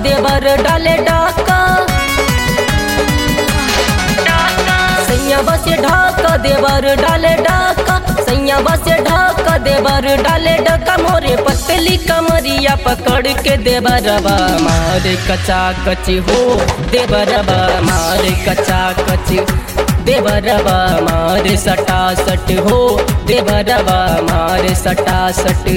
देवर डाले डाका सैया बसे ढाका देवर डाले डाका सैया बसे ढाका देवर डाले डाका मोरे पतली कमरिया पकड़ के देवरबा मारे कचा कची हो देवरबा मारे कचा कची देवरबा मारे सटा सट हो देवरबा मारे सटा सट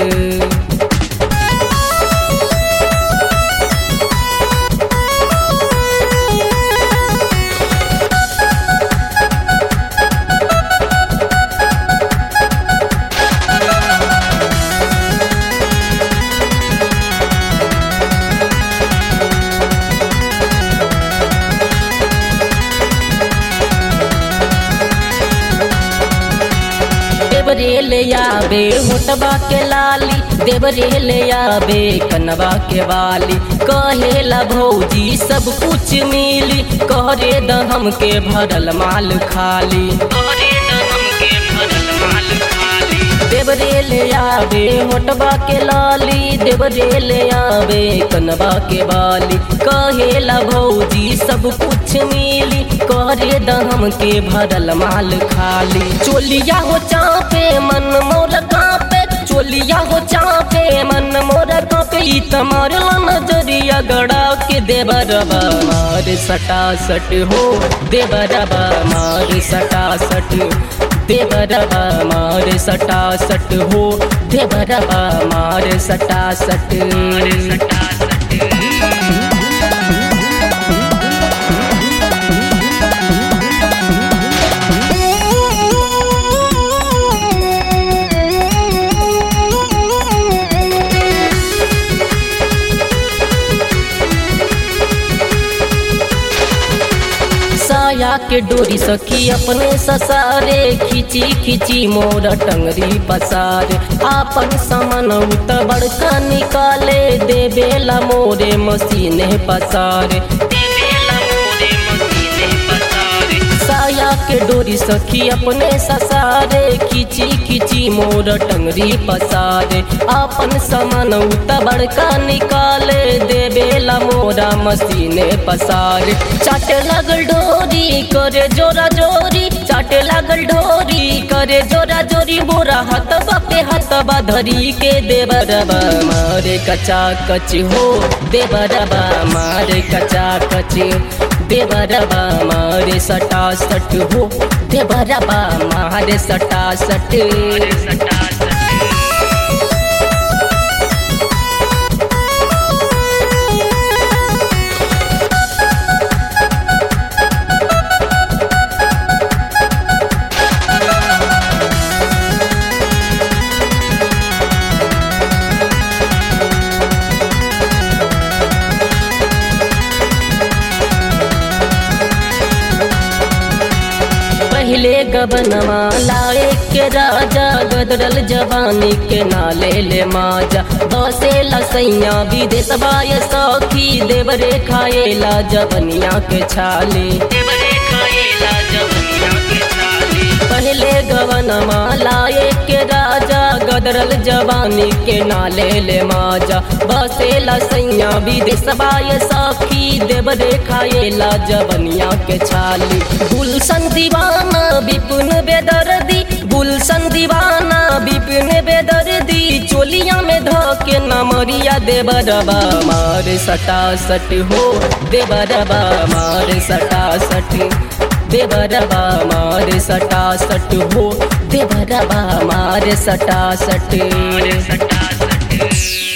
देवरे ले आबे मोटबा के लाली देवरे ले आबे कनवा के वाली कहेला भौजी सब कुछ मिली कहरे द हमके भरल माल खाली कहरे द हमके भरल माल खाली देवरे ले आबे मोटबा के लाली देवरे ले आबे कनवा के वाली कहेला भौजी सब कुछ मिली करे द हमके भरल माल खाली चोलिया हो चापे मन मोर कापे चोलिया हो चापे मन मोर कापे ई तमार नजरिया गड़ा के देवरबा मार सटा सट हो देवरबा मार सटा सट देवरबा मार सटा सट हो देवरबा मार सटा सट सटा साया के डोरी सखी अपने ससारे खिची खिची मोर टंगरी पसारे आपन सामान उत बड़का निकाले देवेला मोरे मसीने पसारे साया के डोरी सखी अपने ससारे खिची खिची मोर टंगरी पसारे आपन सामान उत बड़का निकाले देवेला मोरा मसीने पसारे चाट लगल डोरी करे जोरा जोरी चाट लगल डोरी करे जोरा जोरी मोरा हाथ बापे हाथ धरी के देवरबा मारे कचा कच हो देवरबा मारे कचा कच देवरबा मारे सटा सट हो देवरबा मारे सटा सट सटा सट पहले गबनमा लाए के राजा गदरल जवानी के नाले ले माजा बसे लसैया विदेश बाय सखी देवरे खाएला जवनिया के छाले देवरे खाएला जवनिया के छाले पहले गवनमा लाए के राजा गदरल जवानी के नाले ले माजा बसे लसैया विदेश बाय सखी देवरे खाएला जवनिया के छाली गुलशन दीवाना विपुन बेदर्दी गुलशन दीवाना विपिन बेदर्दी चोलिया में धके नमरिया देवरबा मार सटा सट हो देवरबा मार सटा सट देवरबा मार सटा सट हो देवरबा मार सटा सट सटा सट